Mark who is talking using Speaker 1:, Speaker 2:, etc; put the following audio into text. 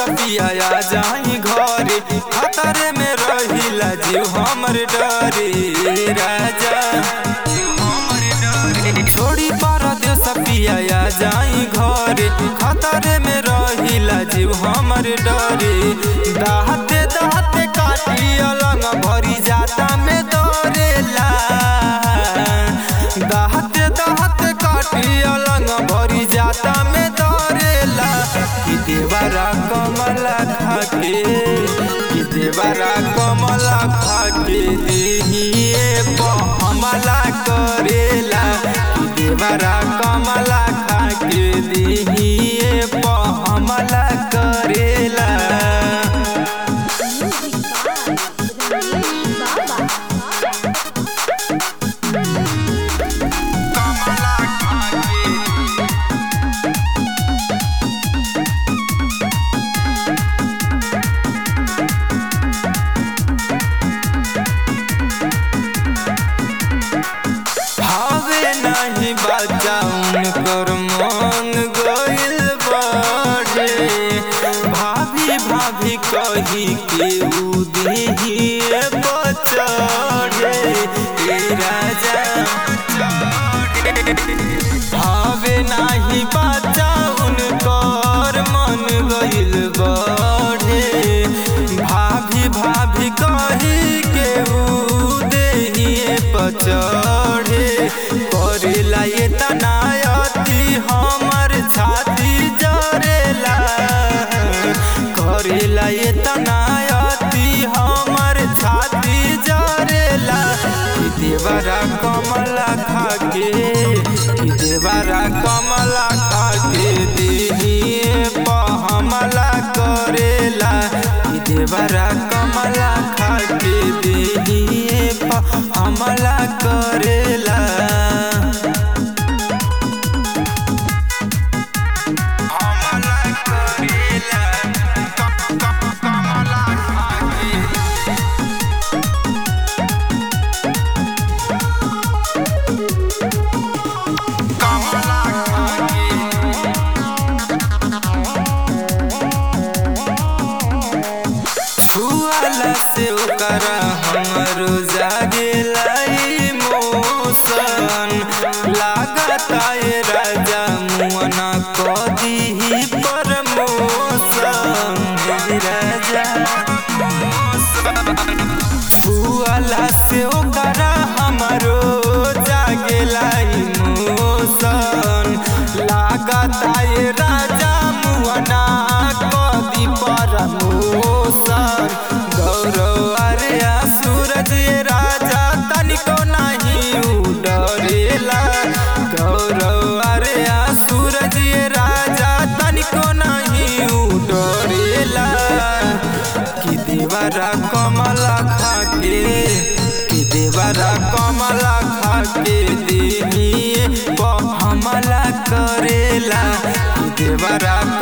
Speaker 1: सपिया जाई घरे खतरे में रहिला जीव हमर डरे राजा छोड़ी परदेश पिया जाई घरे खतरे में रहिला जीव हमर डरे दाहते दाहते काटी अलंग भरी जाता में दौड़ेला दाहते दाहते काटी अलंग भरी जाता में दौड़ेला कि देवरा कमला खाके कि देवरा कमला खाके देहिए हमला करेला कि देवरा कमला खाके देहिए हमला करेला कमला खाके भावे नहीं बच्चा उनकर मन गइल बड़े भाभी भाभी कही के उ देहिए बचड़े ए राजा भावे नहीं बच्चा उनकर मन गइल बड़े भाभी भाभी कही के उ देहिए पचड़े करेला ये तनायती हमर छाती जरेला करेला ये तनायती हमर छाती जरेला कि देवरा कमला खाके कि देवरा कमला खाके देहिए हमला करेला कि देवरा कमला खाके देहिए हमला करेला हमला करेला कमला खाके कमला खाके छुआला से ओकरा हमरो जागेला इमोशन लागता ए राजा मुअना कदीही प्रमोशन हे राजा छुआला से ओकरा हमरो जागेला इमोशन लागता ए राजा मुअना कदी प्रमोशन गौरव अरे सूरज ये राजा तनिको नहीं उडरेला गौरव अरे सूरज ये राजा तनिको नहीं उडरेला कि देवरा कमला खाके कि देवरा कमला खाके देहिए हमला करेला कि देवरा